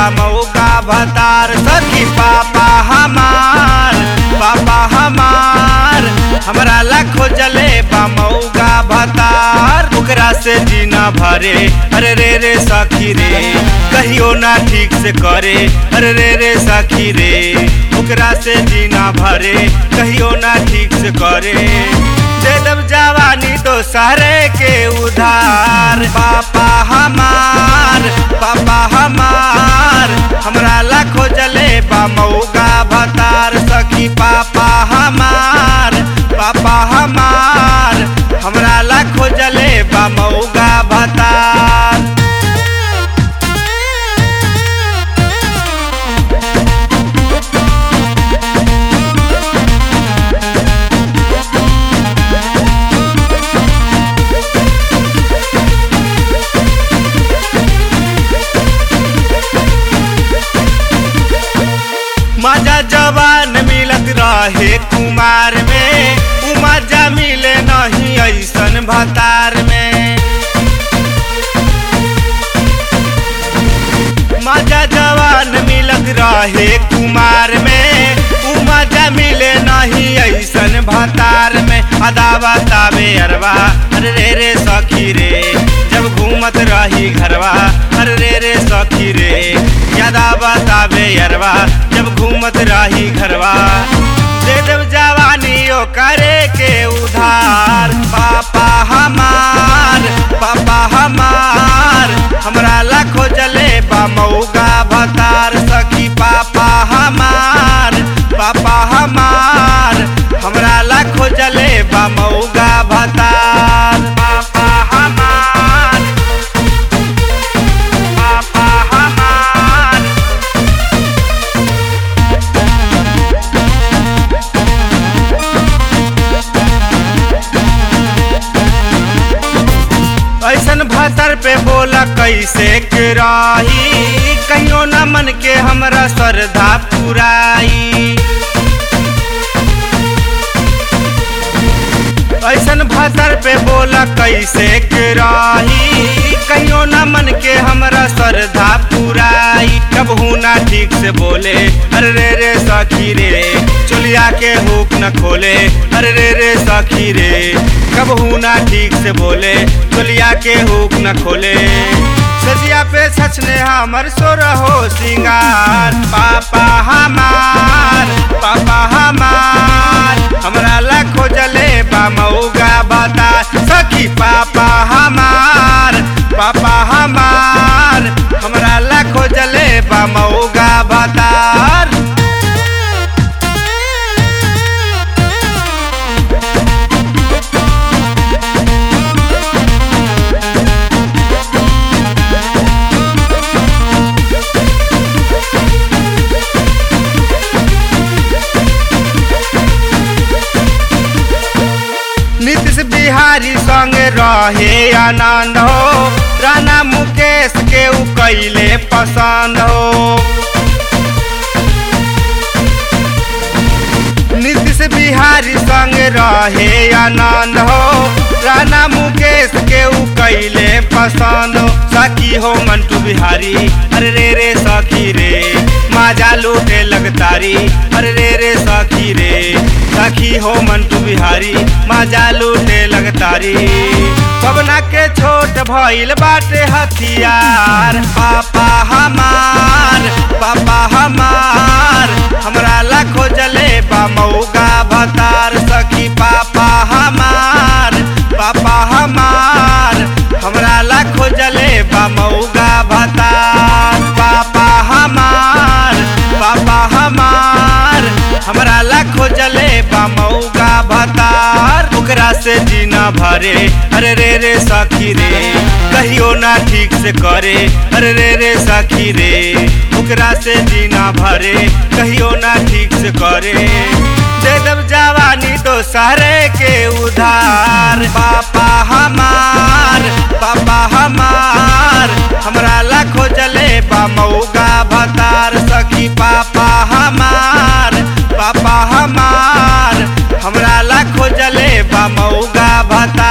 मौका भतार सखी पापा हमार पापा हमार हमरा ला खोजले बा मौका भतार ओकरा से जीना भरे अरे रे रे सखी रे कहियो ना ठीक से करे अरे रे रे सखी रे ओकरा से जीना भरे कहियो ना ठीक से करे दे दब जवानी दोसरे के उधार पापा हमार पापा हमार हमरा ला खोजले बा मौका भतार सखी पापा हमार पापा हमार हमरा ला खोजले बा मौका भतार मजा जवान मिलत रहे कुमार में उ मजा मिले नहीं ऐसन भतार में मजा जवान मिलत रहे कुमार में उ मजा मिले नहीं ऐसन भतार में अदा बतावे अरवा अरे रे रे सखी रे जब घूमत रही घरवा अरे रे रे सखी रे यादा बतावे अरवा जब घूमत रही घरवा दे देव जवानी ओ करे के उधार पापा हमार पापा हमार हमरा ला खोजले बा मौका भतार सखी पापा हमार पापा हमार हमरा ला खोजले बा मौका भतार पापा हमार पापा हमार ऐसन भतर पे बोला कैसे के रही कहियो न मन के हमरा श्रद्धा पुराई ऐसन भतर पे बोला कैसे के रही कहियो न मन के हमरा श्रद्धा पुराई कब ना ठीक से बोले अरे रे रे सखी रे चुलिया के हुक न खोले अरे रे रे सखी रे कब ना ठीक से बोले चुलिया के हुक न खोले सजिया पे सचने हमर सोर हो सिंगार पापा हमार पापा हमार हमरा ला खोजले बा मौगा बता सखी पापा हमार पापा हमार हमरा ला खोजले बा मौगा बतार नीतीश बिहारी संग रहे आनंद हो राणा मुकेश के उ कैले पसंद हो नीतीश बिहारी संग रहे आनंद हो राणा मुकेश के उ कैले पसंद हो सखी हो मंटू बिहारी अरे रे रे सखी रे माजा लूटे लगतारी अरे रे रे सखी रे सखी हो मंटू बिहारी माजा लूटे लगतारी पवना के छोट भइल बाटे हथियार पापा हमार पापा हमार हमरा ला खोजले बा मौगा भतार सखी पापा हमार पापा हमार हमरा ला खोजले बा मौगा भतार पापा हमार पापा हमार हमरा ला खोजले बा मौगा भतार ओकरा से जीना भरे अरे रे रे सखी रे कहियो ना ठीक से करे अरे रे रे सखी रे ओकरा से जीना भरे कहियो ना ठीक से करे दे दब जवानी दोसरे के उधार पापा हमार पापा हमार हमरा ला खोजले बा मौगा भतार सखी पापा हमार पापा हमार हमरा ला खोजले बा मौगा भतार